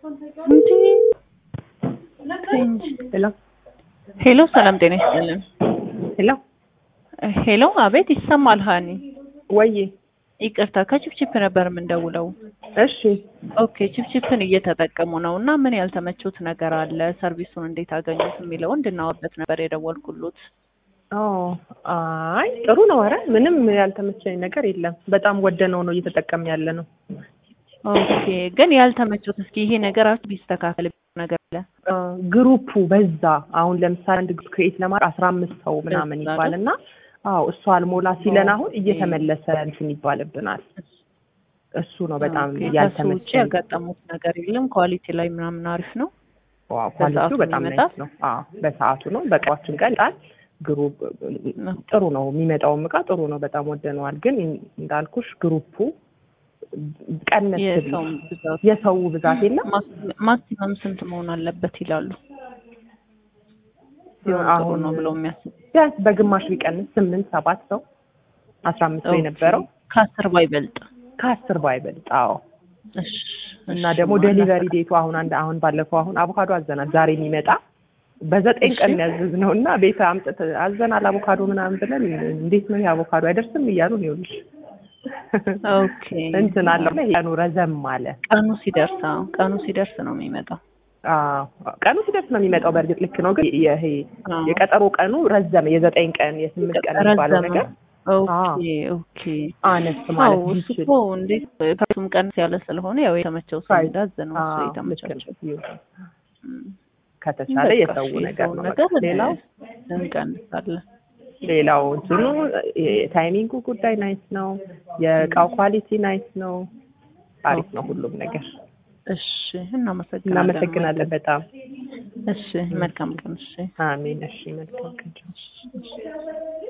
ሄሎ ሄሎ ሰላም ጤና ይስጥልን። ሄሎ ሄሎ አቤት ይሰማል ሀኒ ወዬ ይቅርታ ከችፕችፕ ነበር የምንደውለው። እሺ ኦኬ ችፕችፕን እየተጠቀሙ ነው እና ምን ያልተመቹት ነገር አለ ሰርቪሱን እንዴት አገኙት የሚለው እንድናወርበት ነበር የደወልኩሎት። ኦ አይ ጥሩ ነው። ኧረ ምንም ያልተመቸኝ ነገር የለም። በጣም ወደነው ነው እየተጠቀም ያለ ነው። ኦኬ ግን ያልተመቹት እስኪ ይሄ ነገራችሁ ቢስተካከል ነገር አለ አ፣ ግሩፑ በዛ። አሁን ለምሳሌ አንድ ግሩፕ ክሬት ለማድረግ አስራ አምስት ሰው ምናምን በዛ ይባል እና አዎ እሱ አልሞላ ሲለን አሁን ኦኬ። እየተመለሰ እንትን ይባልብናል። እሱ ነው በጣም ኦኬ፣ ከሱ ውጭ ያልተመቸኝ። ያጋጠሙት ነገር የለም። ኳሊቲ ላይ ምናምን አሪፍ ነው። ዋው በሰዓቱ ኳሊቲው በጣም ይመጣል? ናይስ ነው። አዎ በሰዓቱ ነው። በእቃዎችን ቀን ጣል ግሩፕ ጥሩ ነው። የሚመጣውም እቃ ጥሩ ነው። በጣም ወደነዋል። ግን እንዳልኩሽ ግሩፑ ቀነስ ቢል የሰው ብዛት የሰው ብዛት የለም ማክሲ- ማክሲመም ስንት መሆን አለበት ይላሉ? ሲሆን ጥሩ አሁን ነው ብለው የሚያስቡ ቢያንስ በግማሽ ቢቀንስ ስምንት ሰባት ሰው አስራ አምስት ሰው የነበረው ከአስር ባይበልጥ ከአስር ባይበልጥ። አዎ እሺ፣ እና እሺ፣ ደግሞ ማለት ዴሊቨሪ ዴቱ አሁን አንድ አሁን ባለፈው አሁን አቮካዶ አዘናል ዛሬ የሚመጣ በዘጠኝ ቀን ያዘዝ ነው እና ቤት አምጥት አዘናል አቮካዶ ምናምን ብለን እንዴት ነው ይሄ አቮካዶ አይደርስም እያሉ ነው ይኸውልሽ ኦኬ እንትን አለው ቀኑ ረዘም አለ። ቀኑ ሲደርስ አዎ፣ ቀኑ ሲደርስ ነው የሚመጣው። አዎ ቀኑ ሲደርስ ነው የሚመጣው። በእርግጥ ልክ ነው፣ ግን ይሄ አዎ። የቀጠሮ ቀኑ ረዘመ። የዘጠኝ ቀን የስምንት ቀን የሚባለው ረዘመ። ነገር ኦኬ ኦኬ። አነስ አዎ ማለት እሱ ይችል እኮ እንዴት ፕራይሱም ቀንስ ያለ ስለሆነ ያው የተመቸው ሰው ፕራይስ- እንዳዝ ነው እሱ አዎ፣ ልክ የተመቻቸው። ነው። ይሁን። እም። ከተቻለ በቃ የሰው እሺ፣ ነገር የሰውን ነው። ነገር በቃ ሌላው እንቀንሳለን። ሌላው እንትኑ የታይሚንጉ ጉዳይ ናይስ ነው። የእቃው ኳሊቲ ናይስ ነው። አሪፍ ነው ሁሉም ነገር። እሺ እናመሰግናለን። እናመሰግናለን በጣም እሺ መልካም ቀን። እሺ አሜን። እሺ መልካም ቀን። እሺ።